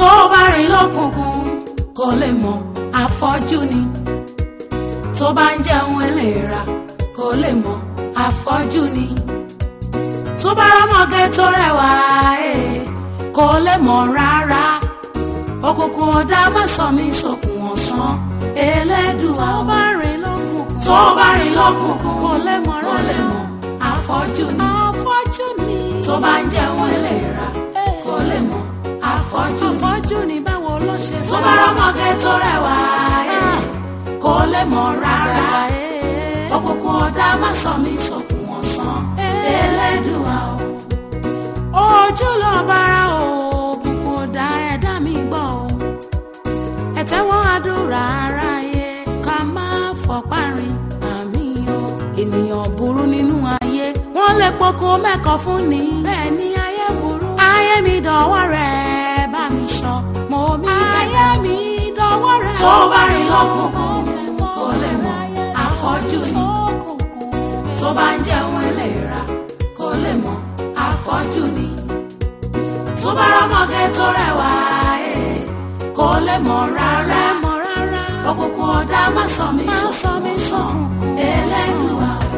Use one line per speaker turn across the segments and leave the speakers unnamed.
tó bá rìn lọ́kùnkùn kò lè mọ̀ afọ́jú ni tó bá ń jẹun ẹlẹ́ra kò lè mọ̀ afọ́jú ni tó bá rọ́mọge tó rẹwà ẹ̀ kò lè mọ̀ rárá òkùnkùn ọ̀dà má sọ mí sókun ọ̀sán elédùà tó bá rìn lọ́kùnkùn tó bá rìn lọ́kùnkùn kò lè mọ̀ kò lè mọ̀ afọ́jú ni
afọ́jú ni.
tó bá ń jẹun ẹlẹ́ra kò lè mọ̀ afọ́jú ni
afọ́jú ni báwo ló ṣe
tó bá rọ́mọge tó rẹwà ẹ̀ kò lè mọ̀ rárá òkùnkùn ọ̀dà má sọ mí sókun ọ̀sán elédùà o
ojú lọ bára o òkùnkùn ọ̀dà ẹ̀dá mi gbọ́ o ẹ̀tẹ́wọ́ àdúrà aráyé ká má fọ̀parin àmì o ènìyàn burú nínú ayé wọ́n lè pokùn mẹ́kọ̀ọ́ fún ni bẹ́ẹ̀ ni ayé burú ayé mi dọ̀wọ́ rẹ̀ bá mi sọ mo mi ayé mi dọ̀wọ́ rẹ̀
tó bá rìn lọ́kùnkùn kò lè mọ̀ afọ́jú ni tó bá ń jẹun ẹlẹ́ra kò lè mọ̀ afọ́jú ni tó bá rọ́mọge tó rẹwà ẹ̀ kò lè mọ̀ rárá
mọ̀ rárá
òkùnkùn ọ̀dà má sọ mí
Má sọ mí
sókun
sókun
elédùà o.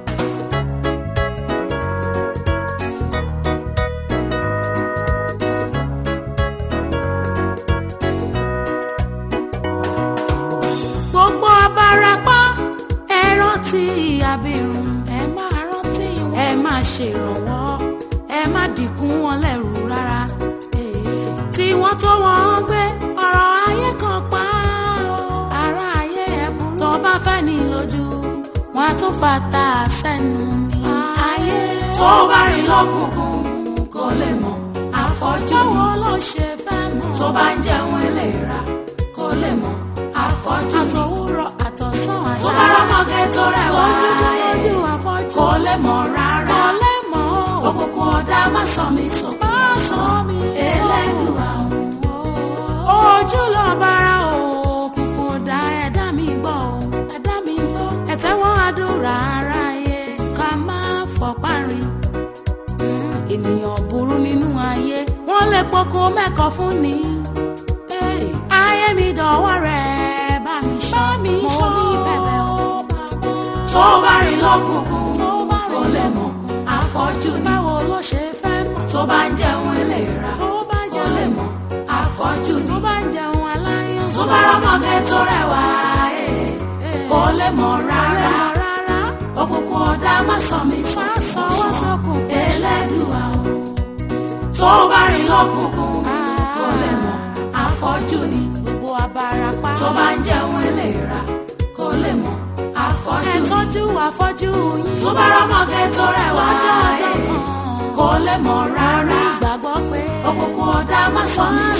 gbogbo abarapá ẹ rántí abirùn ẹ máa rántí wọn ẹ máa ṣèrànwọ́ ẹ má dìkún wọn lẹ́rù rárá Eh, tí wọ́n tó wọ́n gbé ọ̀rọ̀ ayé kan pa ó. ara ayé ẹ burú tó bá fẹ́ ní lójú wọn á tún fata sẹ́nu ní ayé
tó bá rìn lọ́kùnkùn kò lè mọ̀ afọ́jú ni
báwo ló ṣe fẹ́ mọ̀
tó bá ń jẹun ẹlẹ́ra kò lè mọ̀ afọ́jú ni
àtòwúrọ̀ àtọ̀sán
tó bá rọ́mọge tó rẹwà
lójú
ẹ̀
lójú afọ́jú
kò lè mọ̀ rárá
kò lè mọ̀ ó.
òkùnkùn ọ̀dà má sọ mí sókun ọ̀sán elédùà o.
ojú lọ bára o òkùnkùn ọ̀dà ẹ̀dá mi gbọ́ o ẹ̀dá mi gbọ́ ẹ̀tẹ́wọ́n àdúrà aráyé ká má fọ̀parin ènìyàn burú nínú ayé wọ́n lè pokùn mẹ́kọ̀ọ́ fún ni Hey, ayé mi dọ̀wọ́ rẹ̀ bá mi ṣọ́ mi ṣọ́ mi bẹ̀bẹ̀ o
tó bá rìn lọ́kùnkùn
tó bá
kò
rìn
lè mọ̀ afọ́jú ni
báwo ló ṣe fẹ́ mọ̀
tó bá ń jẹun ẹlẹ́ra
tó bá
kò
jẹun
lè mọ̀ afọ́jú
tó
ni
bá ń jẹun aláyàn
tó bá rọ́mọge tó rẹwà ẹ̀ kò lè mọ̀ rárá
rárá
òkùnkùn ọ̀dà má sọ mí
sọ
sókun
wá
ọ̀sán
sókun
elédùà o. tó bá rìn lọ́kùnkùn kò lè mọ̀ afọ́jú ni
gbogbo abarapá
tó bá ń jẹun ẹlẹ́ra kò lè mọ̀ afọ́jú
ẹ
ni
tọ́jú afọ́jú yín
tó bá rọ́mọge tó rẹwà
lọ́jọ́ ọjọ́
ẹ̀
kan
kò lè mọ̀ rárá
ìgbàgbọ́ pé
òkùnkùn ọ̀dà má sọ mí